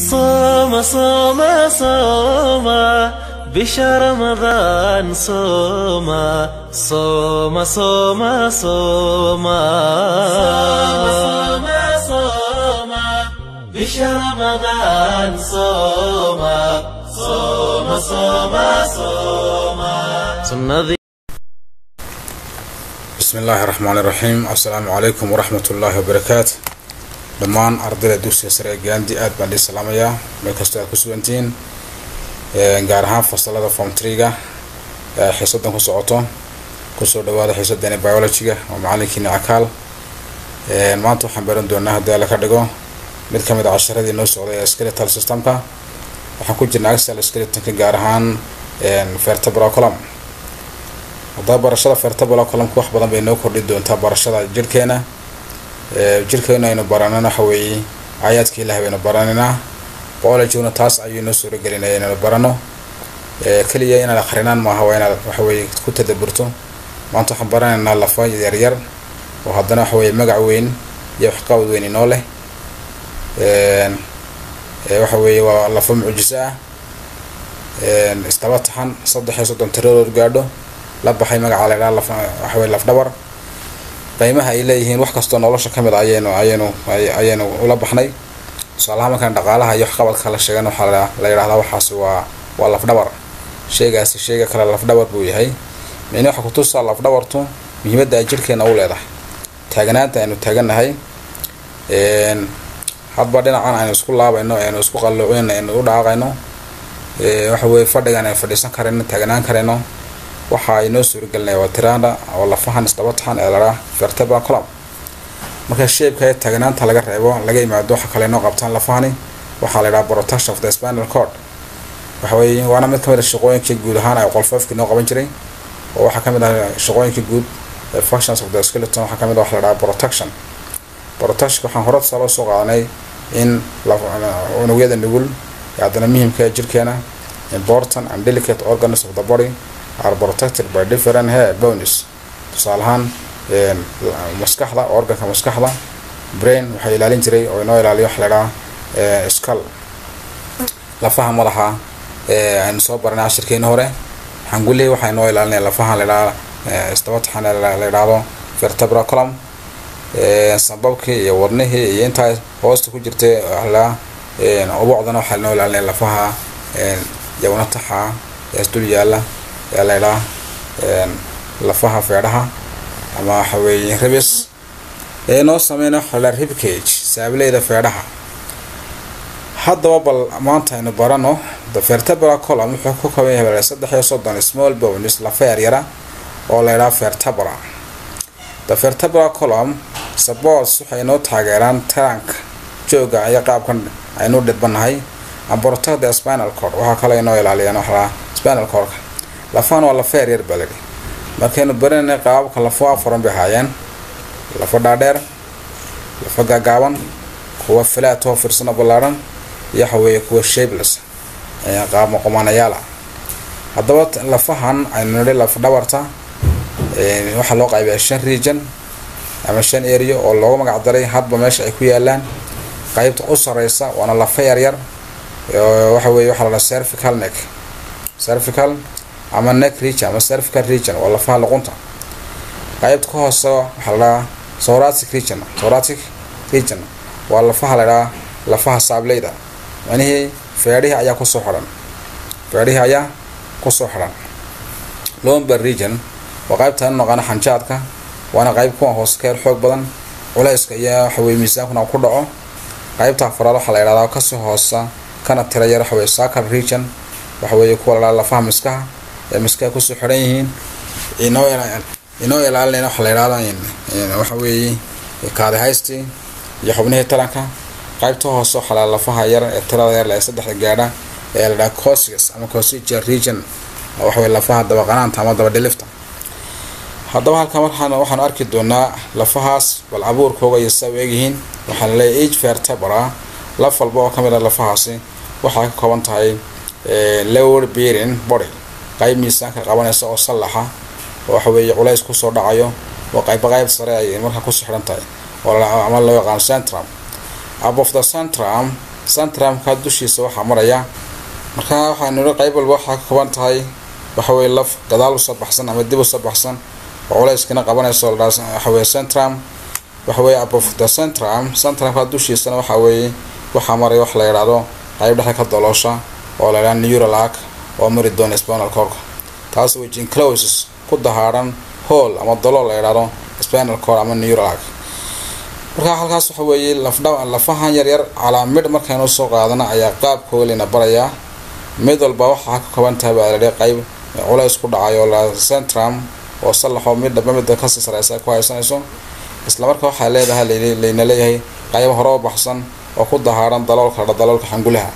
صوم صوم صوم بشهر رمضان صوم صوم صوم صوم صوم صوم بشهر رمضان صوم صوم صوم صوم سنة bismi illaahi raxmaan iraxiim assalaamu calaykum waraxmat ullaahi wabarakaatu dhammaan ardayda dugsiga sare ee gaandi aad baan dhii salaamayaa meel kastoo aad ku sugantihiin gaar ahaan fasalada form triga ee xiisadan ku socoto kusoo dhawaada xiisadeena biologyga oo macalinkiina cakaal maanta waxaan baran doonaa haddii alla ka dhigo mid ka mid a casharadii noo socday ee skeletal systemka waxaan ku jirnaa axal skeletonka gaar ahaan vertebral column haddaba barashada vertebral columnka wax badan bay noo kordhi doontaa barashada jirhkeena jirhkeena aynu baranana waxa weeye aayaadka ilaah baynu baranaynaa biologyguna taas ayuu noo suuragelinaya inaynu barano keliya inaad akrinaan maaha waa inaad waxaweye ku tadaburto maanta waxaan baranaynaa lafa yaryar oo haddana waxa weye magac weyn iyo waxqabad weyn inoo leh waxa weeye waa lafa mucjiso ah isdaba taxan saddex iyo soddon tiradood gaadho la baxay magaca la ydhaha waxawey lafdhabar qiimaha ay leeyihiin wax kastoo nolosha kamid a ayaynu ayaynu ayaynu ula baxnay tusaalaha markaan dhaqaalaha iyo waxqabadka la sheegan waxaa la yidhahdaa waxaasi waa waa lafdhabar sheegaasi sheega kale lafdhabar buu yahay micni waxa kutusaa lafdhabartu muhiimadda ay jirhkeena u leedahay taaganaanta aynu taaganahay hadba dhinacan aynu isku laabayno aynu isku qalloocin aynu u dhaaqayno waxa weye fadhigan aynu fadhiisan karayno taaganaan karayno waxa ay noo suuragelinaya waa tiranda oo lafahan isdaba taxan ee ladhaa vertebral column marka sheebka ee taagnaanta laga reebo laga yimaado waxa kale noo qabtaan lafahani waxaa la ydhaha protection of the spinal cord waxa weeye waana mid kamid a shaqooyinkii guud ahaan ay qolfoofkii noo qaban jiray oo waxaa kamid ah shaqooyinkii guud ee functions of the skeleton waxaa kamid ah waxa la dhaha protection protectionka waxaan hore tusaale usoo qaadanay in unugyada nugul ee haddana muhimka ee jirkeena important and delicate organs of the body are protected by different hair bones tusaale ahaan maskaxda organka maskaxda brain waxaa ilaalin jiray oo inoo ilaaliyo waxa ladhaha skull lafaha madaxa aynu soo baranay cashirkeeni hore xangulihi waxaa inoo ilaalinaya lafaha ladhaha istabataxan la yidhaahdo vertebral column sababkii iyo wadnihii iyo intaa hoosta ku jirtay ladhaha ubucdana waxaa inoo ilaalinaya lafaha yawna taxa ee isdul yaala ee la ydhaha lafaha feedhaha ama waxa weeye ribis ee noo sameyna waxa la ribcage saableyda feedhaha haddaba bal maanta aynu barano the vertebral column wuxuu ku kooban yahay saddex iyo soddon small bones lafa yaryara oo la ydhaha vertebra the vertebral column supports waxay noo taageeraan taranka jooga iyo qaabkan aynu dhidbanahay and protect the spinal cord waxaa kaloo inoo ilaaliyaan waxaa spinal cordka lafahan waa lafa yaryar baa ladhi markaynu baranay qaababka lafo afuran bay ahaayeen lafa dhaadheer lafa gaagaaban kuwa filaatoo firsano ballaadhan iyo waxa weeye kuwa shapeless qaab maqomanayaal ah haddaba lafahan aynu nidhi lafa dhabarta waxaa loo qaybiyaa shan region ama shan area oo loogu magac daray hadba meesha ay ku yaalaan qaybta u sareysa waana lafa yaryar waxa weye waxa la dhaha cervical neck cervical ama neck region ama cervical region waa lafaha luqunta qaybta ka hoose waxaa la dhahaa thoracic region thoracic region waa lafaha la dhahaa lafaha saableyda macnihii feedhihii ayaa kusoo xidhan feedhihii ayaa kusoo xidhan lomber region waa qaybtaan naqaano xanjaadka waana qayb kuwa hoose ka yar xoog badan culeyska iyo waxaweye miisaankuna ku dhaco qaybta afaraad waxaa la yidhahdaa kasoo hoosa kana tira yar waxaweye sacal region waxa weeye kuwa la dhaha lafaha miskaha ee miskaha kusoo xidhan yihiin inoo inoo ilaalinayna waxa la yidhahda waxa weeye kaadihaysti iyo xubnihii taranka qaybta hoose waxaa la lafaha yar ee tirada yar ee saddexda gaadha ee la dhaha cosius ama cosiga region waxa weye lafaha dabaqanaanta ama dabadhilifta haddaba halkan markaan waxaanu arki doonaa lafahaas bal abuurkooga iyo saa u egyihiin waxaana leeyahy age vertebra laf walba oo kamid a lafahaasi waxay ka kooban tahay lower bearing body qayb miisaanka qabanaysa oo sallaxa oo waxa weeye culays kusoo dhacayo oo qayba qayb sare ay markaa kusoo xidhan tahay oo ama loo yaqaano centrum above the centrum centramka dushiisa waxaa maraya markaa waxaanu niri qayb walba waxaa ka kooban tahay waxaweye laf gadaal usoo baxsan ama dib usoo baxsan oo culayskana qabanayso waxaweye centram waxaweye above the centram centramka dushiisana waxaa weeye waxaa maraya wax la yidhaahdo qayb dhexe ka doloosha oo la yidhahdo neural arc oo mari doona spinal corka taas way jincloses ku dahaadhan hool ama dalool la yidhaahdo spinal cord ama neural arc markaa halkaas waxa weeye lafdha lafahan yaryar calaa midh markaynu soo qaadana ayaa qaabkooda layna barayaa mid walba waxaa ka kooban tahay baa ladhi qayb culays ku dhacayo la centram oo sallaxoo midhaba midda kasii sareysa ay ku haysanayso isla markaa waxaa leedahay layna leeyahay qayb hore u baxsan oo ku dahaadhan daloolka daloolka xangulaha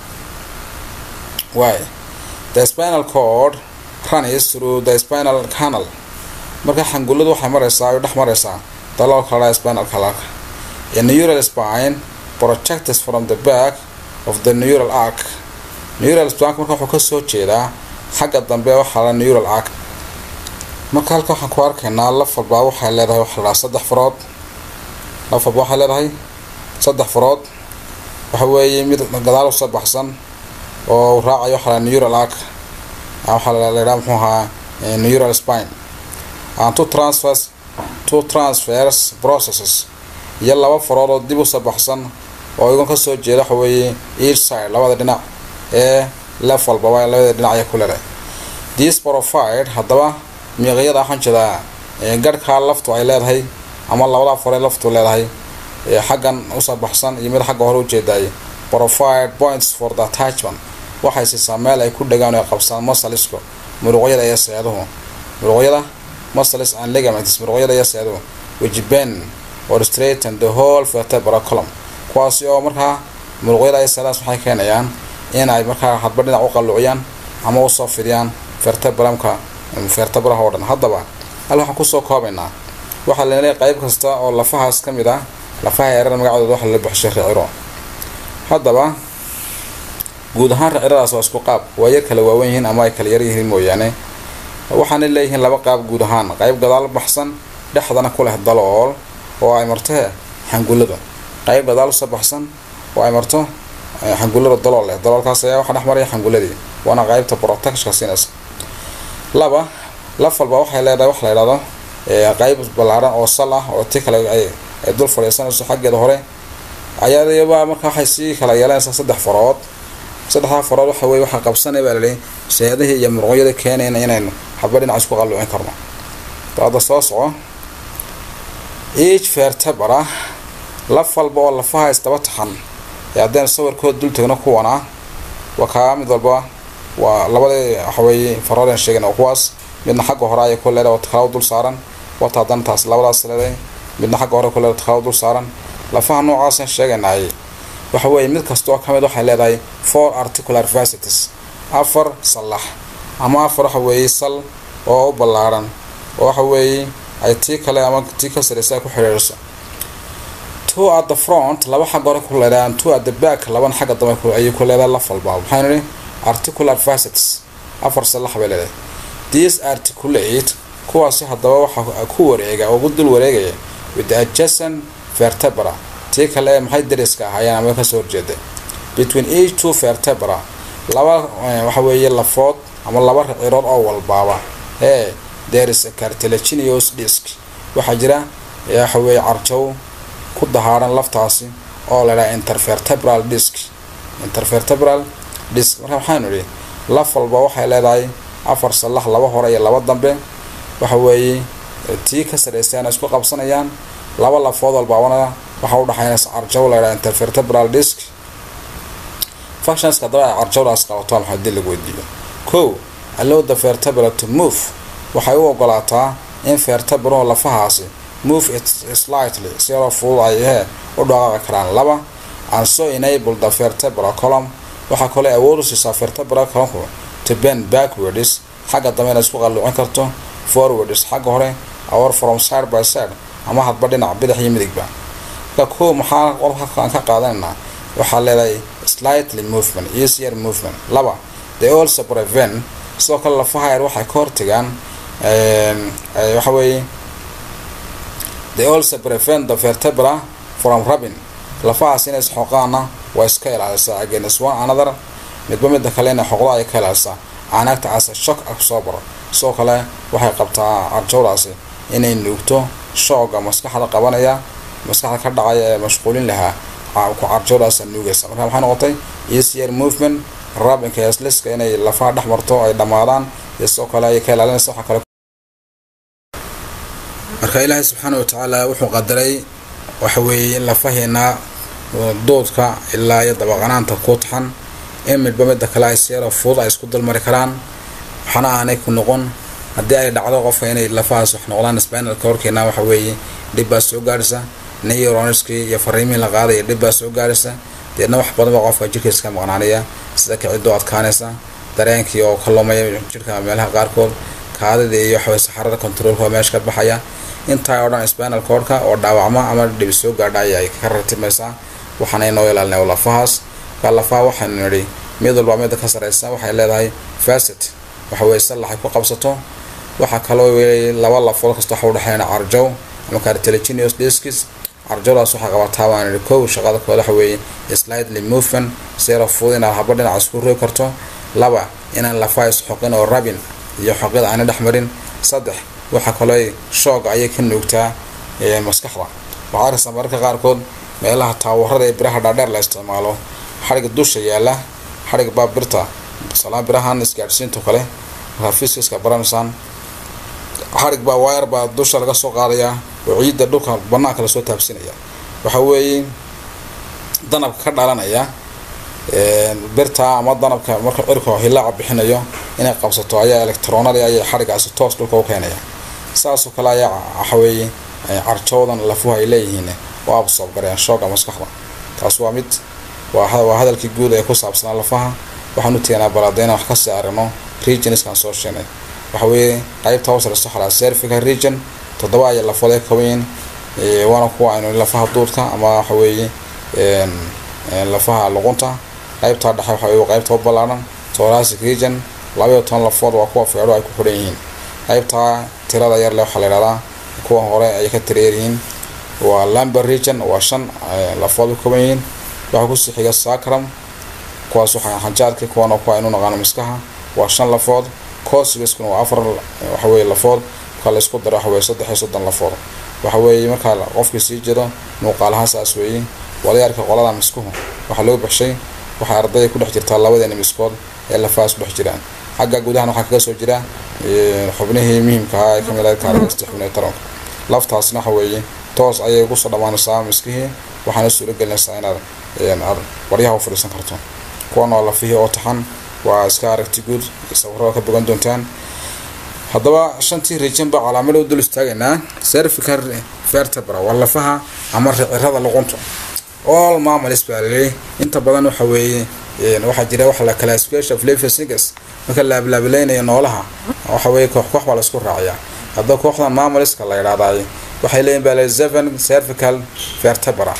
waay the spinal cord runs through the spinal canal marka xanguladu waxay mareysaa ay dhex mareysaa daloolka la spinal canalka a neural spine projects from the back of the neural arc neural spine marka wuxuu kasoo jeedaa xagga dambe waxaa la neural arc marka halka waxaan ku arkaynaa laf walbaa waxay leedahay waxa la saddex farood laf walba waxay leedahay saddex farood waxa weeye mid gadaal usoo baxsan oo raacayo waxaa la neural arc waxaa la yidhaha muxuu ahaa neural spine and two transfers two transfers processes iyo laba farood oo dib usoo baxsan oo iyagoon kasoo jeeda waxa weeye each side labada dhinac ee lef walbaba labada dhinac ayaa ku leedahay this profile haddaba miiqyada waxaan jeedaa garhkaa laftu ay leedahay ama labada faree laftu leedahay xaggan usoo baxsan iyo mid xagga hore ujeedaay profile points for the attachment waxay siisaa meel ay ku dhagaan ay qabsaan masaliska muruqyada iyo seeduhu muruqyada masalis and ligaments muruqyada iyo seeduhu wajiben or straighten the whole vertebral column kuwaasi oo markaa muruqyada iyo seedahaas waxay keenayaan in ay markaa hadba dhinac u qalluuciyaan ama usoo fidiyaan vertebramka vertebraha oo dhan haddaba hal waxaan kusoo koobaynaa waxaa laleeyahay qayb kasta oo lafahaas ka mid ah lafaha yarar magacdooda waxa la baxshay riciro haddaba guud ahaan riciradaas waa isku qaab waa yar kala waawan yihiin ama ay kala yar yihiin mooyaane waxaana leeyihiin laba qaab guud ahaan qayb gadaal baxsan dhexdana ku leh dalool oo ay marto xangulada qayb gadaal usoo baxsan oo ay marto xangulada dalool leh daloolkaas ayaa waxaa dhex maraya xanguladii waana qaybta protectionka siinaysa laba laf walba waxay leedahay waxa la yidhahdo qayb ballaaran oo sal ah oo ti kale ay dul fadhiisanayso xaggeeda hore ayaaba marka waxay sii kala yeelanaysaa saddex farood saddexdaa farood waxa weye waxaa qabsanay baa laleeyay seedihii iyo muruqyada keenayna inaynu hadba dhinac isku qalluucin karno daada soo soco each vertebra laf walba oo lafaha isdaba taxan ee haddaynu sawirkood dul tegno kuwana waa kaa mid walba waa labadii waxaweeye faroodeen sheegana kuwaas midna xagga hore ayay ku leedahay oo takalaw dul saaran wata haddana taas labadaas leedahay midna xagga hore ku leedahay takalaw dul saaran lafaha noocaasaan sheeganaayay waxa weeye mid kasta oo ka mid waxay leedahay four articular vacities afar sallax ama afar waxa weeye sal oo u ballaaran oo waxa weeye ay tii kale ama tii ka sareysa ay ku xidhiidhiso two at the front laba xagga hore ku leedahay two at the back labana xagga dambe ayay ku leedahay laf walba maxaynu nihi articular vacities afar sallax bay leedahay these articulate kuwaasi haddaba waxaa ku wareega oo ku dul wareegaya with the adjacent vertebra tii kale ee maxay dariska ahaayeen ama kasoo horjeeday between each two vertebra laba waxa weeye lafood ama laba ricirood oo walbaaba ee there is a cartilaginous disc waxaa jira waxa weeye carjow ku dahaadhan laftaasi oo la dhaha intervertebral disc intervertebral disc marka waxaanu idhi laf walba waxay leedahay afar sallax laba hore iyo laba dambe waxa weeye tii ka sareysaana isku qabsanayaan laba lafood walbaabana waxaa udhaxaynaysa carjow la ydhaha intervertebral disc functionska haddaba ay carjowdaas qabato maxaa dii lagu weydiiyo kow allow the vertebra to move waxay u ogolaataa in vertebraho lafahaasi move it slightly si yaroo fudud ay hee u dhaqaaqi karaan laba and so enable the vertebra column waxaa kaloo awood u siisaa vertebra columku to bend backwards xagga dambe inay isku qalluucin karto forwards xagga hore or from side by side ama hadba dhinac bidix iyo midigba marka kow maxaa qolkaan ka qaadanaynaa waxaa leedahay slightly movement easier movement laba they also prevent sidoo kale lafaha yar waxay ka hortagaan waxa weeye they also prevent the vertebra from rubbing lafahaas inay isxooqaana waa iska ilaalisaa against one another midba midda kale inay xoqdo ayay ka ilaalisaa canaagta ase shock absorber sidoo kale waxay qabtaa carjowdaasi inay nuugto shooga maskaxda qabanaya maskaxda ka dhacaya ee mashquulin lahaa ku carjowdaasa nuugaysa marka maxay noqotay easier movement rabinka heesliska inay lafaha dhex marto ay dhammaadaan iyo sidoo kale ayay ka ilaalinaysa waxa kale marka ilaahay subxaana wa tacaala wuxuu qadaray waxa weeye in lafaheena doodka ilaa iyo dabaqanaanta ku taxan in midba midda kale ay seero fudud ay isku dulmari karaan waxna aanay ku noqon haddii ay dhacdo qofka inay lafahaas wax noqdaan spinalka horkeena waxa weeye dhib baa soo gaarhaysa neuronskii iyo fariimihii la qaadaya dhib baa soo gaarhaysa deedna wax badan baa qofka jirkiisa ka maqnaanaya sida kicidoo adkaanaysa dareenkii oo ka lumaya jirka meelaha qaarkood kaadida iyo waxaweye saxarada controolka oo meesha ka baxaya intaa oo dhan spinal cordka oo dhaawacma ama dhib soo gaadha ay ka ratimaysaa waxaana inoo ilaalinay lafahaas marka lafaha waxaynu nidhi mid walba midda ka sareysa waxay leedahay facet waxa weye sallax ay ku qabsato waxaa kaloo weeyay laba lafood kasta waxa udhexeeyana carjow ama cartilaginous discs carjowdaas waxaa qabataa baan nidhi kow shaqada kood waxa weeye slightly movement seero fudud inaad haba dhinaca isku rogi karto laba inaan lafaha isxoqin oo rabin iyo xoqid aana dhex marin saddex waxaa kaloo shoog ayay ka nuugtaa maskaxda waxaa arkaysaa mararka qaarkood meelaha taawarada ee biraha dhaadheer la isticmaalo xadhigga dusha yaala xadhig baa birta salaan birahan isgaadhsiinto kale markaa fiskiska baranaysaan xadhig baa wayar baa dusha laga soo qaadayaa oo ciidda dhulka banaanka lasoo taabsinaya waxa weeye danabka ka dhalanaya birta ama danabka marka cirka hilaaca bixinayo inay qabsato ayaa electronadi ayay xadhigaasi toos dhulka u keenaya saasoo kale ayaa waxaweeye carjowdan lafuhu ay leeyihiin oo absoob gareen shooga maskaxda taas waa mid waa hadalkii guud ee ku saabsanaa lafaha waxaan u teganaa balaadeyna wax kasii aragno regionskan soo sheegnay waxa weeye qaybta hoosreyso xalaa cervical region toddoba ayay lafood ay kooban yihiin waana kuwa aynu lafaha duudka ama waxa weeye lafaha luqunta qaybtaa dhexe waxa weye qaybta u ballaadhan thoracic region labaiyo toban lafood waa kuwa feedho ay ku xidhan yihiin qaybtaa tirada yar le waxaa la yidhahdaa kuwa hore ayay ka tireeryihiin waa lamber region waa shan lafood u kooban yihiin waxaa kusii xiga sacram kuwaas waxaa xanjaadka kuwana kuwa aynu naqaano miskaha waa shan lafood cosigaskuna waa afar waxaweye lafood marka la isku daro waxaweye saddex iyo soddon lafood waxa weeye markaa qofkii sii jiro muuqaal ahaan saas weeye wadayaarka qolada miskuhu waxaa loo baxshay waxay ardayda ku dhex jirtaa labadeena miskood ee lafahaas ku dhex jiraan xagga gudahan waxaa kaga soo jira xubnihii muhiimka ahaa ee kamid ahayd kaaragasta xubnihi taranka laftaasna waxa weeye toos ayay kusoo dhammaanaysaa miskihii waxaana suuro gelinaysaa inaad aad waryaha u fadhiisan karto kuwan waa lafihii oo taxan waa iska aragti guud sawirada ka bogan doontaan haddaba shantii region baa calaamada u dul istaagaynaa cervical vertebra waa lafaha ama ricirada luqunta all mammals baa laleeyahy inta badan waxa weeye waxaa jira waxa la classification of living singers marka la ablaabilaynayo noolaha waxa weeye koox koox baa la isku raaciyaa haddaba kooxdan mammalska la yidhahdaay waxay leeyihin baa le seven cervical vertebra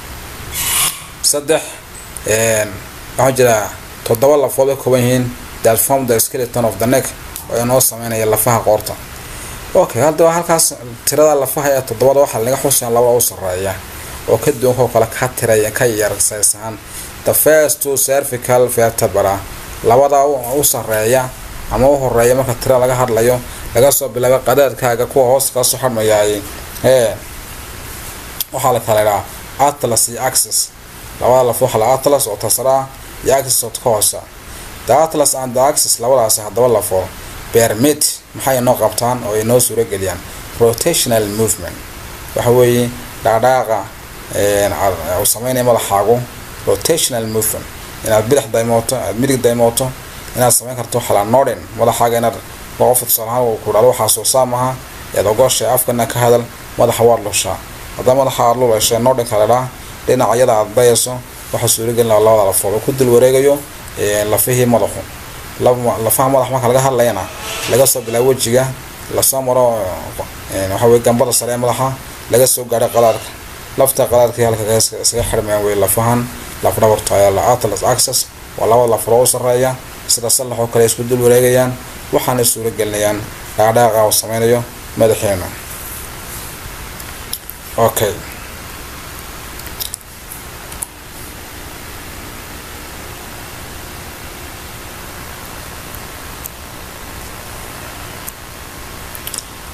saddex waxaa jira toddoba lafood ay kooban yihiin that form the skeleton of the neck oo inoo sameynaya lafaha qoorta okay haddaba halkaas tirada lafaha ee toddobada waxaa laga xusayaan labada u sarreeya oo ka duwankoo kale ka tiraya ka yarsaysahan the first two cervical vertebra labada u sarreeya ama u horeeya marka tira laga hadlayo laga soo bilaabo qadaadkaaga kuwa hoos kasoo xadmayaay ee waxaa la kala idhaa atlas iyo axis labada laf waxaa la atlas oo tasraa iyo axis oo ka hoosa the atlas and the axis labadaasi haddaba lafo bermit maxay inoo qabtaan oo inoo suuro geliyaan rotational movement waxa weeye dhaadhaaqa uu sameynaya madaxaagu rotational movement inaad bidix daymooto aad midig daymooto inaad sameyn karto xala norden madaxaaga inaad qof tusaalahaan uu ku dhalo waxaa soo saam aha eed ogoshay afkana ka hadal madaxa waad lushaa haddaba madaxa aad lulashay nordenka ladhaa dhinacyada aad dayayso waxaa suuragelin laha labada lafood oo ku dul wareegayo lafihii madaxu lafaha madax marka laga hadlayana laga soo bilaabo wejiga lasoo maro waxaweye gambada sare ee madaxa laga soo gaadhay qadaadka lafta qadaadkii halka isaga xirmayaan wey lafahan lafdhabarta ayaa atlas access waa labada lafaroo u sarreeya sida sallax oo kale isku dul wareegayaan waxaana suuro gelinayaan dhaadhaaqa uu sameynayo madaxeena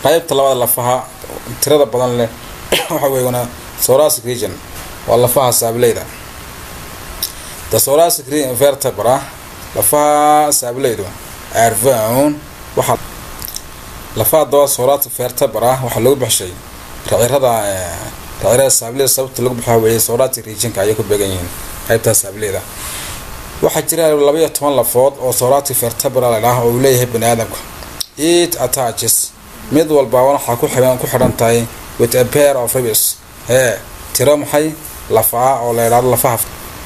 qaybta labada lafaha tirada badan leh waxa weeyana thoracic region waa lafaha saableyda the thoracic vertebra lafaha saableydu are found waxaa lafaha daba thoracic vertebra waxaa lagu baxshay racirada racirada saableyda sababta lagu baxaa weeye thoracic regionka ayay ku beegan yihiin qaybtaa saableyda waxaa jira labaiyo toban lafood oo thoracic vertebra la dhaah oo uu leeyahay bani aadamka it attaches mid walbaaba waxaa ku xihan ku xidhan tahay with a pair of ribs hee tiro maxay lafaa oo la idhaahdo lafaha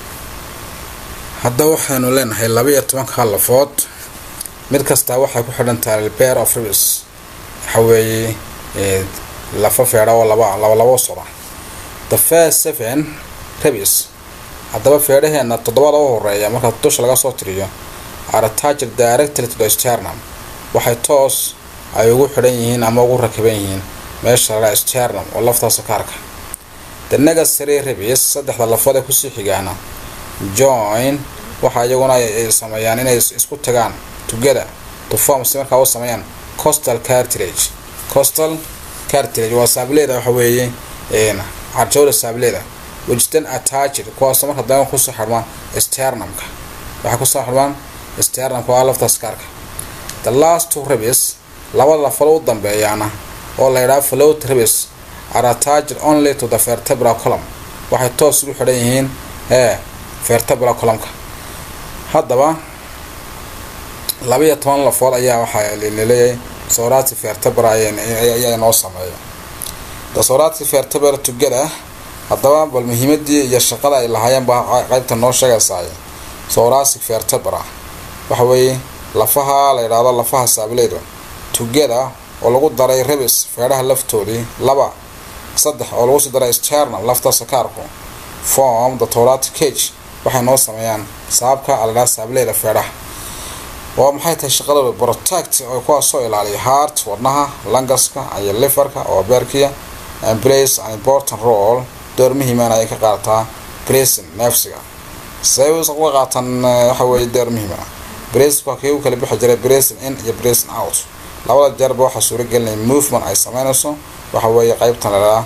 hadda waxaynu leenahay labaiyo tobanka lafood mid kastaa waxay ku xidhan tahay pair of ribs waxa weeye lafa feedha oo laba laba labo socda the first seven ribs haddaba feedhaheena toddobada u horeeya marka dusha laga soo tiriyo are attached directly to the sternum waxay toos ay ugu xidhan yihiin ama ugu rakiban yihiin meesha la sternum oo laftaasa kaarka the necessary ribs saddexda lafood ee kusii xigaana join waxa iyaguna ay sameeyaan inay isku tagaan together to form si markaa u sameeyaan costal cartilage costal cartilage waa saableeda waxa weeye carjowda saableeda which then attached kuwaasoo marka dambe kusoo xidhmaan sternumka waxay kusoo xidhmaan sternumka waa laftaas kaarka the last two ribs labada lafalo u dambeeyaana oo la yidhaha float ribs are attached only to the vertebral column waxay toos ugu xidhan yihiin ee vertebral columnka haddaba labaiyo toban lafood ayaa waxaa laleeyahay sorati vertebra ayaa inoo sameeya the sorati vertebra together haddaba bal muhiimadii iyo shaqada ay lahaayeen baa qaybta noo sheegaysaay sorasic vertebra waxa weeye lafaha la yidhaahdo lafaha saableyda together oo lagu daray ribis feedhaha laftoodii laba saddex oo lagu sii daray sternum lafta sakaarku form the thoracic cage waxay noo sameeyaan saabka aladhaa saableyda feedhaha waa maxay tahay shaqadooda protect oo kuwaasoo ilaaliya heart wadnaha langaska iyo liverka oo beerkiya and plays an important role door muhiiman ayay ka qaadataa bracing neefsiga say uga qaataan waxa weeye door muhiima bracing waa kii u kala bixi jiray bracing in iyo bracing out labada jeerba waxaa suura gelinaya movement ay sameynayso waxa weeye qeybtan ladhaha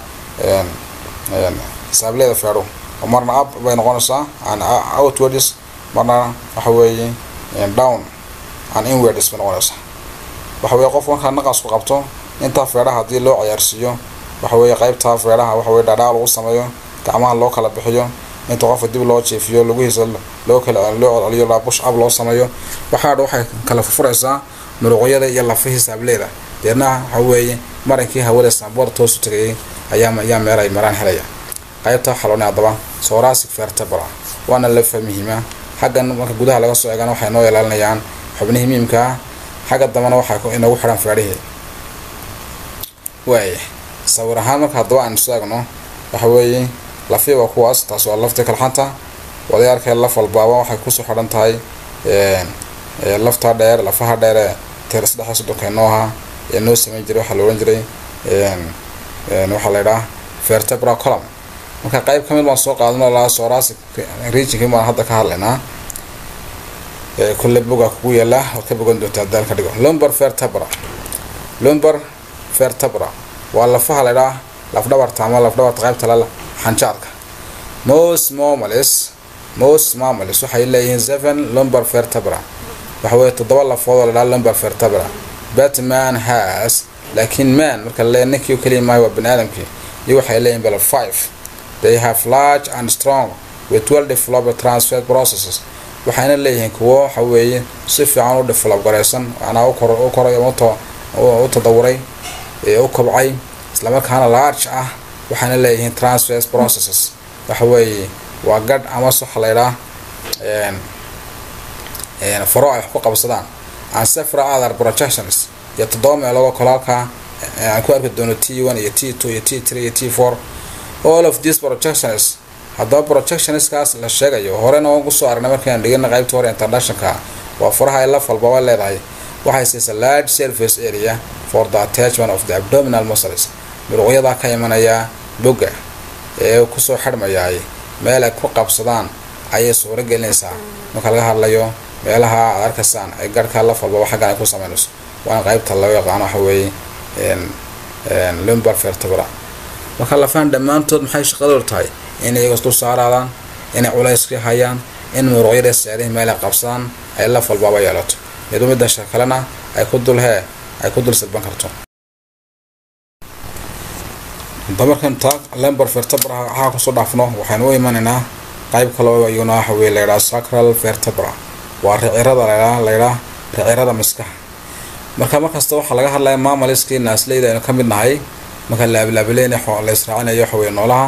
saableeda feedho oo marna up bay noqonaysaa and outwards marna waxa weeye down and inwards bay noqonaysaa waxa weeye qof markaa naqasku qabto intaa feedhaha haddii loo ciyaarsiiyo waxa weeye qaybtaa feedhaha waxa weye dhaadhaa lagu sameeyo gacmaha loo kala bixiyo inta qofka dib loo jeefiyo laguhiisa loo kala loo codceliyo laa bush up loo sameeyo waxaadha waxay kala furfuraysaa muruqyada iyo lafihii saableeda deedna waxa weeye marankii hawada saamboor toosu tagayay ayaa ayaa meel ay maraan helaya qaybta waxaa loodhan haddaba sorasic vertebra waana lafa muhiima xaggan marka gudaha laga soo eegana waxay noo ilaalinayaan xubnihii muhiimka ah xagga dambena waxay inagu xidhan feedhihii waaya sawir ahaan marka haddaba aynu soo eegno waxa weeye lafii waa kuwaas taas waa laftii kalxanta wadayaalkee laf walbaaba waxay kusoo xidhan tahay laftaa dheer lafaha dheere teer saddex soddonka noo ahaa ee noo sameyn jiray waxaa la odhan jiray waxaa la yidhaha vertebra column marka qayb ka mid baan soo qaadano laa sorasic regionkii baan hadda ka hadlaynaa kulle boga kugu yaala waad ka bogan doontaa daal ka dhigo lumber vertebra lumber vertebra waa lafaha la yidhaha lafdhabarta ama lafdhabarta qaybta lala xanjaarka most mammals most mammals waxay leeyihiin seven lumber vertebra waxa weeye toddoba lafood oo la dhaha lumber vertebra batman has laakiin man marka le ninkii u keliya maayo waa bani aadamkii iyo waxay leeyihin bal five they have large and strong with well developed transfer processes waxayna leeyihiin kuwo waxa weeye si fiican u develop garaysan macnaa u koray u tadawuray ee u kobcay islamarkaana large ah waxayna leeyihiin transfer processes waxa weeye waa gadh ama waxa la ydhaha faro ay wax ku qabsadaan and several other projections iyo toddoba meelood oo kale halkaa aan ku arki doono t one iyo t two iyo t three iyo t four all of these projections haddaba projectionskaas la sheegayo horena waan kusoo aragnay markaan dhigana qaybta hore internationalka waa faraha ay laf walbaba leedahay waxay siisa large surface area for the attachment of the abdominal muscles muruqyadaa ka imanaya bogga ee kusoo xidhmayaay meel ay ku qabsadaan ayay suuro gelinaysaa marka laga hadlayo meelaha aad arkaysaan ee garhka laf walbaba xaggan ay ku sameynayso waana qaybta loo yaqaano waxa weeye lumbar vertebra marka lafahan dhammaantood maxay shaqadoodu tahay inay iyagas dul saaraadaan inay culayska hayaan in muruqyada saarihi meel ay qabsadaan ay laf walbaaba yeelato iyadoo midda shar kalena ay ku dul hee ay ku dul silban karto damarkan taag lumbar vertebra waxaa kusoo dhaafno waxaynu u imanaynaa qayb kaloo iyaguna waxa weye layidhaha sacral vertebra waa ricirada laydhaa laydhaa ricirada miskaha marka markasta waxaa laga hadlaya maamaliskii naasleyda aynu ka mid nahay marka laablaabaleyna la israacinayo waxa weye noolaha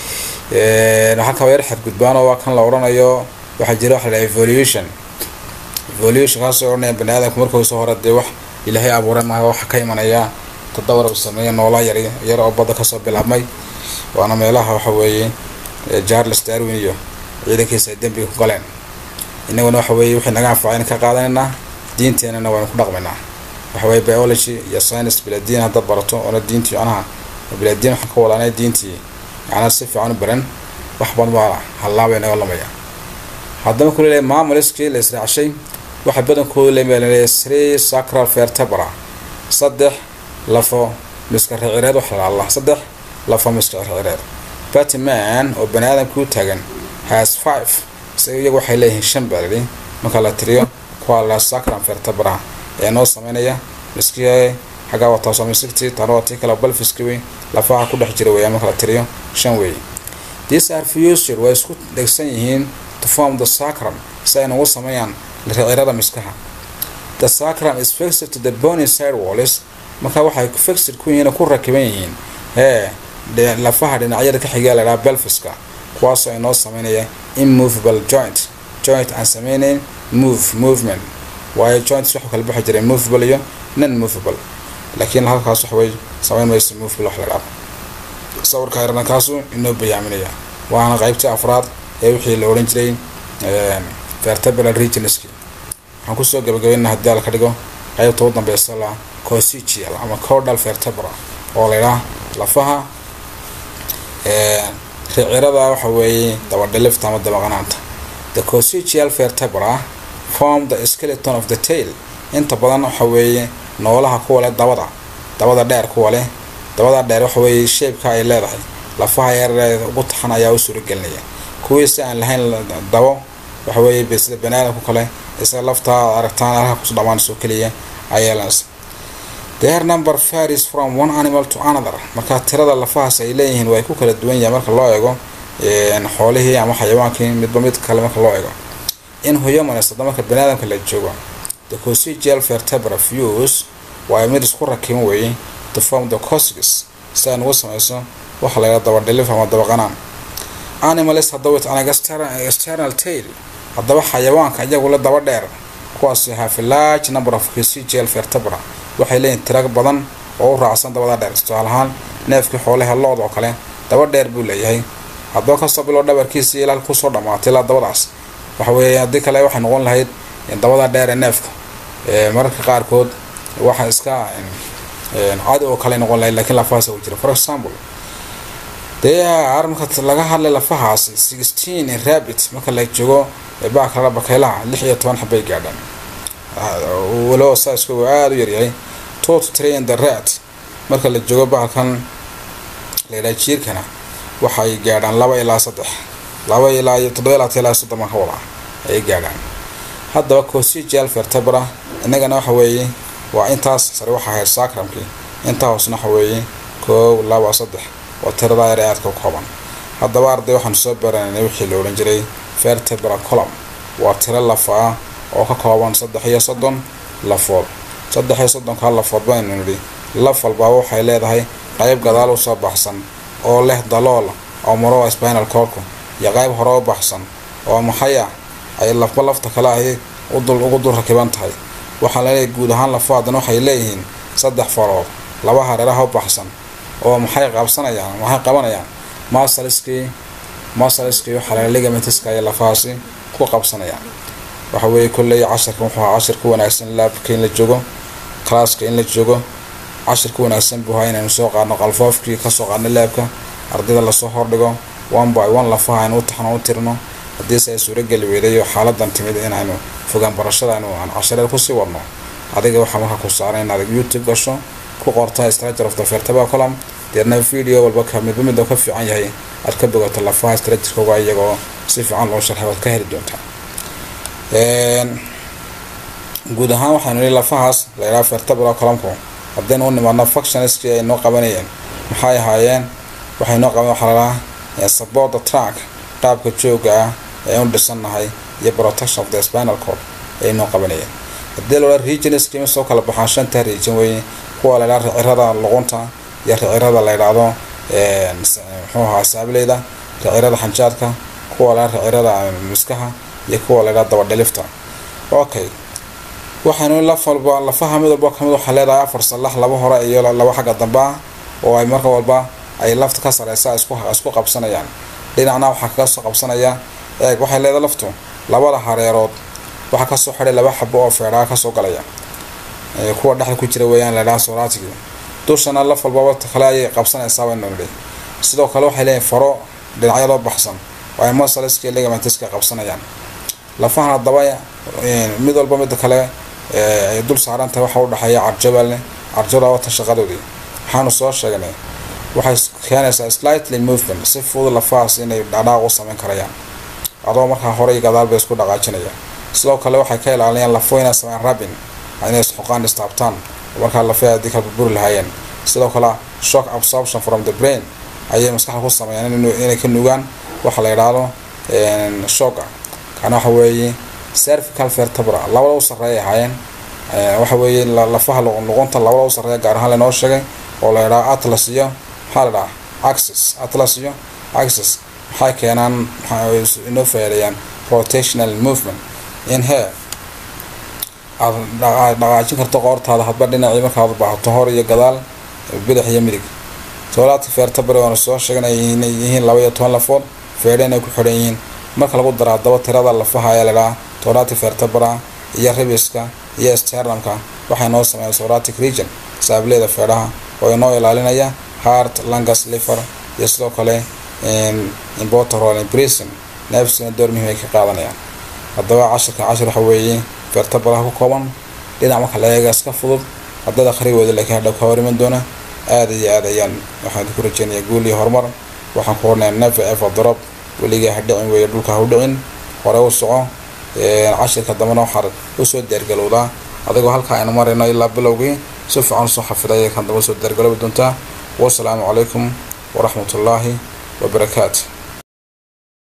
waxaa kaba yar xadgudbaan oo waa kan la odhanayo waxaa jira waxa la evolution evolution kaasoo odhanaya bani aadamku markuusoo hore dee wax ilaahay abuuray maaha waxa ka imanaya tadawar uu sameeya noola yar yar oo badda kasoo bilaabmay waana meelaha waxa weeye charles darwin iyo ciidankiisa ay dembiga ku galeen inaguna waxa weeye wixii naga anfacayna ka qaadanaynaa diinteenana waynu ku dhaqmaynaa waxa weye biology iyo science biladiin haddaad barato oona diintii macnaha biladiin waxaan ka wadaanay diintii macnaa si fiican u baran wax badan baa hallaabay naga lamaya haddaba ku leeyahay maamulskii la israacshay waxay badankoodu leeyahay three sacral vertebra saddex lafo miska ricireed wax la allah saddex lafo miska ricireed batman oo bani aadamkii u taagan has five isaga iyagu waxay leeyihiin shan baa lidhi marka la tiriyo kuwa la sacral vertebra ee noo sameynaya miskii xaggaa wataa somisigti tana waa tii kale balfiski wey lafaha ku dhex jira weeyaan marka la tiriyo shan weeye these are future way isku dhegsan yihiin to form the sacrum si ay nagu sameeyaan ricirada miskaha the sacrum is fixed to the bony side walls marka waxay fixed ku yihiin ku rakiban yihiin hee lafaha dhinacyada ka xigaa laydhaha belfiska kuwaasoo inoo sameynaya immovable joint joint aan sameynayn move movement waayo joints waxuu kala baxi jiray movable iyo non movable laakiin halkaas wax way sameyn mayso movable wax la dhaaf sawirka yarna kaasu inoo bayaaminaya waana qaybtii afraad ee wixii la odhan jiray vertebral regionski waxaan kusoo gabagabayna haddii ala ka dhigo qaybta u dambeysa la cosigial ama cordal vertebra oo laydhaha lafaha ricirada waxa weeye dabadhilifta ama dabaqanaanta the cosigial vertebra form the skeleton of the tail inta badan waxa weeye noolaha kuwa leh dabada dabada dheer kuwa leh dabada dheer waxa weeye sheebka ay leedahay lafaha yareed ugu taxan ayaa u suuragelinaya kuwiisi aan lahayn dabo waxa weeye sida baniaadamku kale isaga laftaa aragtaan halka kusu dhamaanayso keliya ayeelans their number varies from one animal to another marka tirada lafahaas ay leeyihiin way ku kala duwan yahay marka loo eego xoolihii ama xayawaankii midba mid kale marka loo eego in humans hadda marka baniaadamka la joogo the cosigial vertebra views waa mid isku rakiban weeye to form the cosigs si ay nagu samayso waxa la yidhaha dabadhilif ama dabaqanaan animals hadda with an external tail haddaba xayawaanka iyagula daba dheer kuwaasi have a large number of cosigial vertebra waxay leeyihin tira badan oo u raacsan dabada dheer tusaale ahaan neefkii xoolaha lood oo kale daba dheer buu leeyahay haddaba kasoo bilo dhabarkiisii ilaa kusoo dhamaatay ilaa dabadaas waxa weeye haddii kale waxay noqon lahayd dabada dheer ee neefka mararka qaarkood waxa iska cadi oo kale noqon lahayd lakiin lafahaas u jira for example dee marka laga hadlay lafahaas sixteen rabbit marka la joogo baakala bakaylaha lix iyo toban xabay gaadhaan walo saiska uu aada u yaryahay tot train the rat marka la joogo bahalkan laydhaha jiirkana waxay gaadhaan laba ilaa saddex laba ilaa iyo toddoba ilaa ilaa soddon baan ka wadaa ayay gaadhaan haddaba cosigial vertebra innagana waxa weeye waa intaas sare waxa ahayd sacramkii intaa hoosna waxa weeye koow laba saddex waa tiradaa yar ee aadka u kooban haddaba arday waxaanu soo baranay wixii la odhan jiray vertebra colum waa tiro lafa ah oo ka kooban saddex iyo soddon lafood saddex iyo soddonkaa lafood baynu nidhi laf walbaaba waxay leedahay qayb gadaal u soo baxsan oo leh dalool oo maro spinal corku iyo qayb hore u baxsan oo maxay ah ay lafba lafta kale ay udul ugu dul rakiban tahay waxaa laleeyahay guud ahaan lafaadan waxay leeyihiin saddex farood laba hareeraha u baxsan oo maxay qabsanayaan maxay qabanayaan masaliskii masaliskii waxaa la ligamentiska iyo lafahaasi ku qabsanayaan waxa weeye kolley cashirka wuxuu ahaa cashir ku wanaagsan laabka in la joogo classka in la joogo cashir ku wanaagsan buu ahaa inaynu soo qaadno qalfoofkii kasoo qaadno laabka ardayda lasoo hordhigo one by one lafaha aynu u taxno u tirno haddiise ay suurageli weyday oo xaaladan timid inaynu fogaan barashada aynu aan cashareed kusii wadno adiga waxaa markaa ku saaran inaad youtube gasho ku qorta structure of the vertebral column deedna video walba ka midba midba ka fiican yahay aad ka bogato lafaha structurekooga iyagoo si fiican loo sharxay waad ka heli doontaa guud ahaan waxaanu nihi lafahaas la yidhaha vertebral columnku haddaynu u nimaadno functionskii ay noo qabanayeen maxay ahaayeen waxay noo qaban waxaa ladhahaa support the track qaabka jooga ah ee u dhisannahay iyo protection of the spinal cord ay noo qabanayeen haddii la regionskii ma soo kala baxaan shanta region weeye kuwa la ydhaha ricirada luqunta iyo ricirada la ydhaahdo muxuu ahaa saableyda ricirada xanjaadka kuwa la ydhaha ricirada miskaha iyo kuwa la ydhaha dabadhelifta okay waxaanu laf walba lafaha mid walba kamid waxaa leedahay afar salax laba hore iyo laba xagga dambe ah oo ay marka walba ay lafta ka sareysa isku qabsanayaan dhinacna waxaa kaga soo qabsanaya eeg waxay leedahay laftu labada hareerood waxaa kasoo xidhay laba xabo oo feedhaa kasoo galaya kuwa dhexda ku jira weeyaan ladhaha soraatigi dushana laf walbaba kale ayay qabsanaysaa waynu nidhi sidoo kale waxay leeyihin faro dhinacyadoo baxsan oo ay musaleska ligamentiska qabsanayaan lafahan haddaba mid walba mida kale ay dul saaran tahay waxa u dhexeeya carjabale carjada watan shaqadoodii waxaanu soo sheegnay waxay keenaysaa slightly movement si fudud lafahaas inay dhadhaaq u samayn karayaan adoo markaa hore iyo gadaal bay isku dhaqaajinaya sidoo kale waxay ka ilaalinayaan lafo inay sameyn rabin inay isxoqaan istaabtaan markaa lafaha haddii kala burburi lahaayeen sidoo kale shock absorption from the brain ayay maskaxda ku sameeyaan inay ka nugaan waxa la yidhaahdo shocka kana waxa weeye cervical vertebra labada u sarreeya ahaayeen waxa weeye lafaha luqunta labada u sarreeya gaar ahaan lainoo sheegay oo la yidhaha atlas iyo maxaa la dhaha axis atlas iyo axis maxay keenaan inoo faa'iideeyaan rotational movement in here aad dhaqaajin karto qoortaada hadba dhinacii markaad baahato hor iyo gadaal bidix iyo midig toolaadka vertebra waanu soo sheegnay inay yihiin laba iyo toban lafood feedhe inay ku xidhan yihiin marka lagu daro haddaba tirada lafaha ayaa ladhaha thoratic vertebra iyo ribiska iyo sternamka waxay noo sameeya thoratic region saableeda feedhaha oo inoo ilaalinaya heart langus liver iyo sidoo kale imbotorol imprison neefsina door muhiim ay ka qaadanayaan haddaba cashirka cashir waxa weeye vertebraha ku kooban dhinac marka la eega iska fudud haddada akhrigooda laakiin hadhow ka hor iman doona aada iyo aad ayaan waxaan ku rajeynayaa guul iyo horumar waxaan ku hornaya nefe efa dorob weligaa ha dhicin weeye dhulka ha u dhicin hore u soco cashirka dambena waxaad usoo diyaargalowdaa adigoo halkaa aynu marayno ilaa bilowgii si fiican usoo xafiday kan damba usoo diyaargaloobi doontaa wasalaamu calaykum waraxmatullaahi wabarakaatu